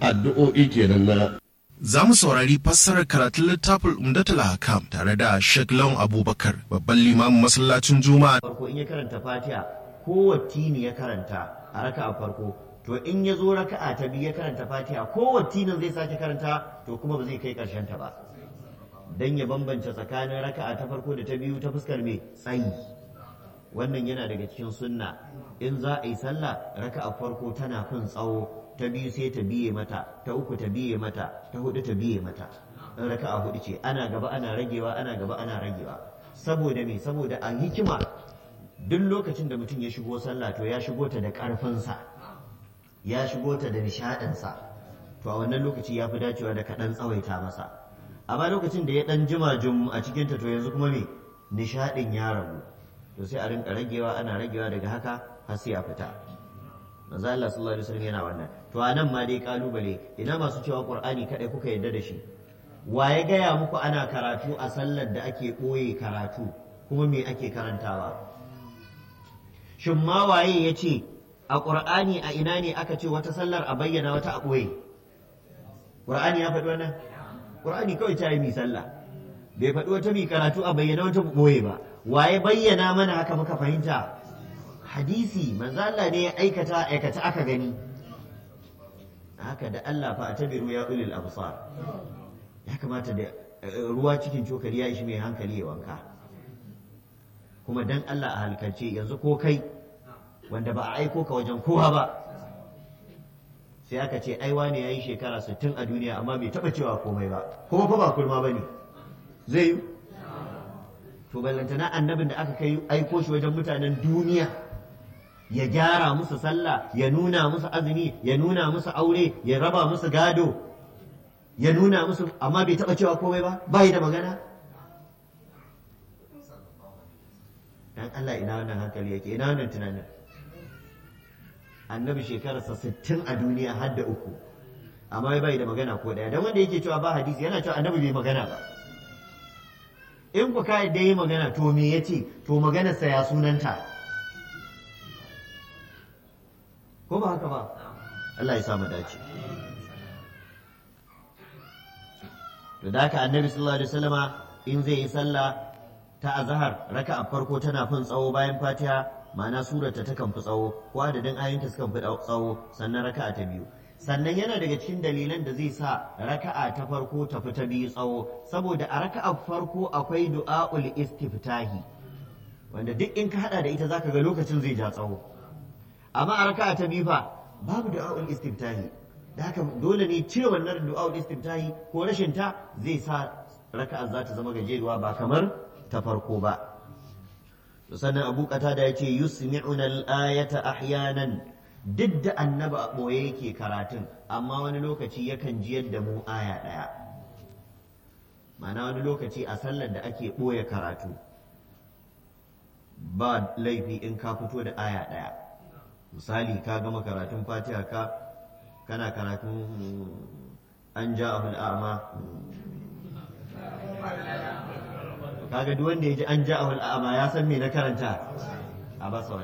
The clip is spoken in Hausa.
addu'o'i kenan na Za mu saurari fassarar karatun littafin Umdatul Hakam tare da Sheikh Lawan Abubakar, babban limamin masallacin Juma'a. farko in ya karanta fatiha kowace ne ya karanta a raka'a farko to in ya zo raka'a ta biyu ya karanta fatiha kowace ne zai sake karanta to kuma ba zai kai karshen ta ba dan ya bambance tsakanin raka'a ta farko da ta biyu ta fuskar mai tsayi wannan yana daga cikin sunna in za a yi sallah raka'a farko tana fin tsawo ta biyu sai ta biye mata ta uku ta biye mata ta hudu ta biye mata in raka'a hudu ce ana gaba ana ragewa ana gaba ana ragewa saboda me saboda a hikima duk lokacin da mutum ya shigo sallah to ya shigo ta da ƙarfinsa ya shigo ta da nishaɗinsa to a wannan lokaci ya fi dacewa da kaɗan tsawaita masa amma lokacin da ya ɗan jima jum a cikinta to yanzu kuma me nishaɗin ya ragu to sai a rinka ragewa ana ragewa daga haka har sai a fita manzo Allah sallallahu alaihi wasallam yana wannan to a nan ma dai kalubale ina masu cewa qur'ani kadai kuka yarda da shi wa ya gaya muku ana karatu a sallar da ake ɓoye karatu kuma me ake karantawa shin ma waye ya ce a ƙur'ani a ina ne aka ce wata sallar a bayyana wata a ɓoye ƙur'ani ya faɗi wannan ƙur'ani kawai ta yi mi sallah bai faɗi wata mi karatu a bayyana wata ɓoye ba waye bayyana mana haka muka fahimta hadisi manzo Allah ne ya aikata aikata aka gani haka da Allah fa atabiru ya ulil absar ya kamata da ruwa cikin cokali ya ishi mai hankali ya wanka kuma dan Allah a halkalce yanzu ko kai wanda ba a aiko ka wajen kowa ba sai aka ce ai wane yayi shekara 60 a duniya amma bai taba cewa komai ba kuma fa ba kurma bane zai yi to ballantana annabin da aka kai aiko shi wajen mutanen duniya ya gyara musu sallah ya nuna musu azumi ya nuna musu aure ya raba musu gado ya nuna musu amma bai taba cewa komai ba bai da magana dan Allah ina wannan hankali yake ina wannan tunanin annabi shekararsa sittin a duniya har da uku amma bai da magana ko daya dan wanda yake cewa ba hadisi yana cewa annabi bai magana ba in ku kai da yi magana to me yace to maganarsa ya sunanta ko ba haka ba Allah ya sa mu dace to da haka annabi sallallahu alaihi wasallama in zai yi sallah ta azhar raka'a farko tana fin tsawo bayan fatiha ma'ana surata ta kan fi tsawo ko adadin ayoyinta sukan fi tsawo sannan raka'a ta biyu sannan yana daga cikin dalilan da zai sa raka'a ta farko ta fi ta biyu tsawo saboda a raka'a farko akwai du'a'ul istiftahi wanda duk in ka hada da ita zaka ga lokacin zai ja tsawo amma a raka'a ta biyu fa babu du'a'ul istiftahi da haka dole ne cire wannan du'a'ul istiftahi ko rashin ta zai sa raka'a za ta zama gajeruwa ba kamar ta farko ba sannan abu kata da ya ce yusmi'una al-ayata ahyanan duk da annabi a ɓoye yake karatun amma wani lokaci yakan jiyar da mu aya ɗaya ma'ana wani lokaci a sallar da ake ɓoye karatu ba laifi in ka fito da aya ɗaya misali ka gama karatun fatiha ka kana karatun an ja abul a'ma kaga duk wanda ya ji an ja ahul a'ma ya san me na karanta a basa